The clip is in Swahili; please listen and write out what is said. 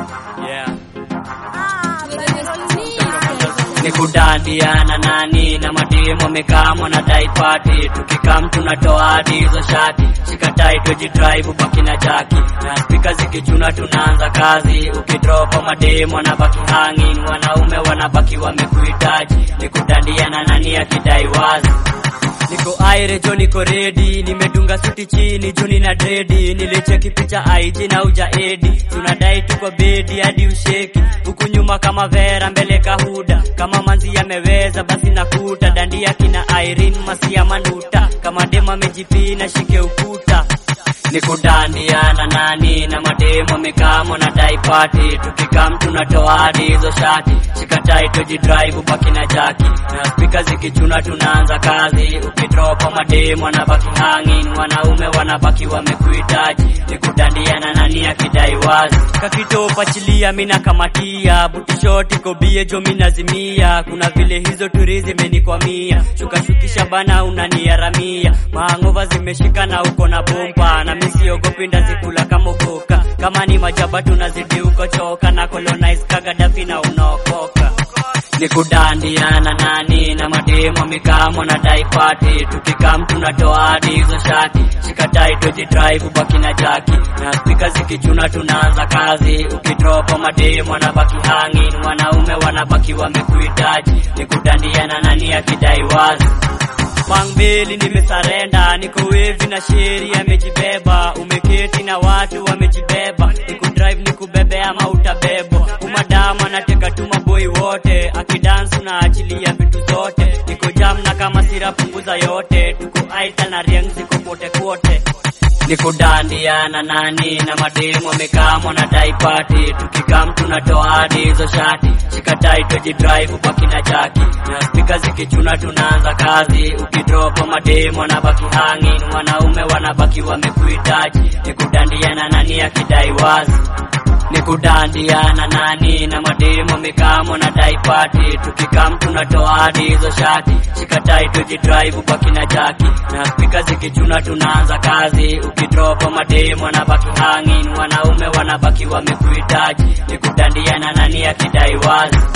Yeah. ni kudandiana nani na mademo mekamo na daipati tukikam tunatoa hadi hizo shati shikatai tujitribe baki na jaki na spika zikichuna tunaanza kazi ukidropa mademo na baki hanging wanaume wanabaki wamekuhitaji ni kudandiana nani akidai wazi niko aire jo niko redi nimedunga suti chini juni na dredi nilicheki picha IG na uja edi tunadai tuko bedi hadi usheki huku nyuma kama vera mbele kahuda kama manzi yameweza basi nakuta dandia kina Irene masia manuta kama dema amejipina shike ukuta ni kudandiana nani na mademo mikamo na daipati tukikam tunatoa hadi hizo shati shikatai tujidrive baki na jaki na spika zikichuna tunaanza kazi ukidropa mademo na baki hanging wanaume wanabaki wamekuhitaji ni kudandiana nani akidai wazi kakitopa chilia mina kamatia butishoti kobie jo minazimia kuna vile hizo turi zimenikwamia shukashukisha bana unaniaramia maangova zimeshika na uko na bomba na misiogopi ndazikula kama ukoka kama ni majaba tunazidi ukochoka na colonize kagadafi na unaokoka ni kudandiana nani na mademo mikamo na daipati tukikam tunatoa hadi hizo shati shikatai tujidrive baki na jaki na spika zikichuna tunaanza kazi ukidropa mademo na baki hanging wanaume wanabaki wamekuhitaji ni kudandiana nani akidai wazi Mangbeli nimesarenda, niko wevi na sheri amejibeba, umeketi na watu wamejibeba, nikudrive nikubebe ama utabebwa, umadama nateka tu maboi wote, akidansu na achilia vitu zote, niko jam na kama sira punguza yote, tuko aita na riang ziko kote kote ni kudandiana nani na mademo mikamo na daipati tukikam tunatoa hadi hizo shati shikatai tujidrive baki na jaki na spika zikichuna tunaanza kazi ukidropa mademo na baki hanging wanaume wanabaki wamekuhitaji ni kudandiana nani akidai wazi ni kudandiana nani na mademo mikamo na daipati tukikam tunatoa hadi hizo shati shikatai tujidrive baki na jaki na spika zikichuna tunaanza kazi ukidropa mademo na baki hanging wanaume wanabaki wamekuhitaji ni kudandiana nani akidai wazi